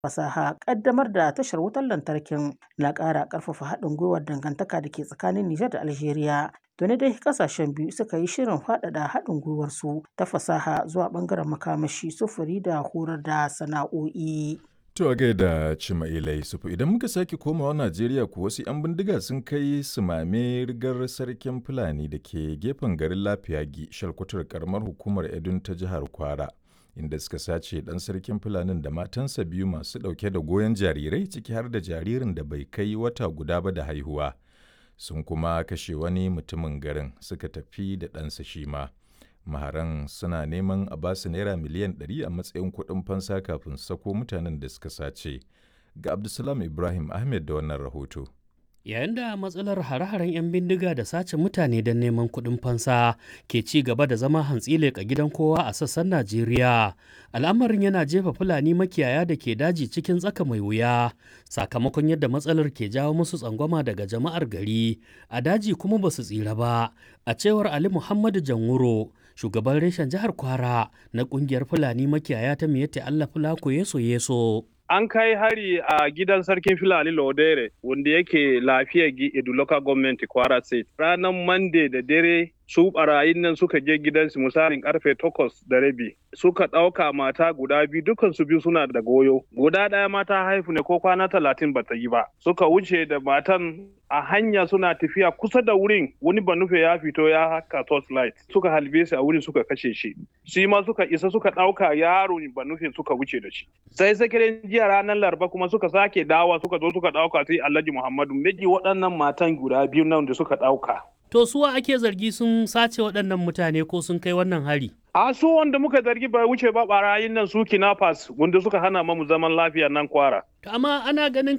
fasaha ƙaddamar da tashar wutar lantarkin na ƙara ƙarfafa haɗin gwiwar dangantaka da ke tsakanin Nijar da Algeria. Tuni dai ƙasashen biyu suka yi shirin faɗaɗa haɗin gwiwarsu ta fasaha zuwa ɓangaren makamashi, sufuri da horar da sana'o'i. To a gaida Cima'ila Yusufu idan muka sake komawa Najeriya ku wasu 'yan bindiga sun kai sumame rigar sarkin Fulani da ke gefen garin Lafiyagi shalkwatar karamar hukumar Edun ta jihar Kwara inda suka sace ɗan sarkin Fulanin da matansa biyu masu ɗauke da goyon jarirai ciki har da jaririn da bai kai wata guda ba da haihuwa. Sun kuma kashe wani mutumin garin suka tafi da ɗansa shi ma. maharan suna neman a basu naira miliyan 100 a matsayin kuɗin fansa kafin sako mutanen da suka sace ga abdulsalam ibrahim ahmed da wannan rahoto yayin da matsalar hare-haren 'yan bindiga da sace mutane don neman kuɗin fansa ke ci gaba da zama hantsi leƙa gidan kowa a sassan najeriya al'amarin yana jefa fulani makiyaya da ke daji cikin tsaka mai wuya sakamakon yadda matsalar ke jawo musu tsangwama daga jama'ar gari a daji kuma ba su tsira ba a cewar ali muhammadu janwuro shugaban reshen jihar kwara na kungiyar fulani makiyaya ta miyatti allah fulako yeso yeso an kai hari a gidan sarkin filani lodere wanda yake lafiya edu local government kwara state ranar monday da dare su barayin nan suka je gidansu misalin karfe takwas da rabi suka ɗauka mata guda biyu dukan su biyu suna da goyo guda ɗaya mata haifu ne ko kwana talatin ba ta yi ba suka wuce da matan a hanya suna tafiya kusa da wurin wani banufe ya fito ya haka torchlight suka halbe shi a wurin suka kashe shi shi ma suka isa suka ɗauka yaro banufe suka wuce da shi sai sakirin jiya ranar laraba kuma suka sake dawa suka zo suka ɗauka sai alhaji muhammadu miji waɗannan matan guda biyu nan da suka ɗauka To suwa ake zargi sun sace waɗannan mutane ko sun kai wannan hari? A su wanda muka zargi bai wuce ba barayin nan su kinafas wanda suka hana mamu zaman lafiya nan kwara. Amma ana ganin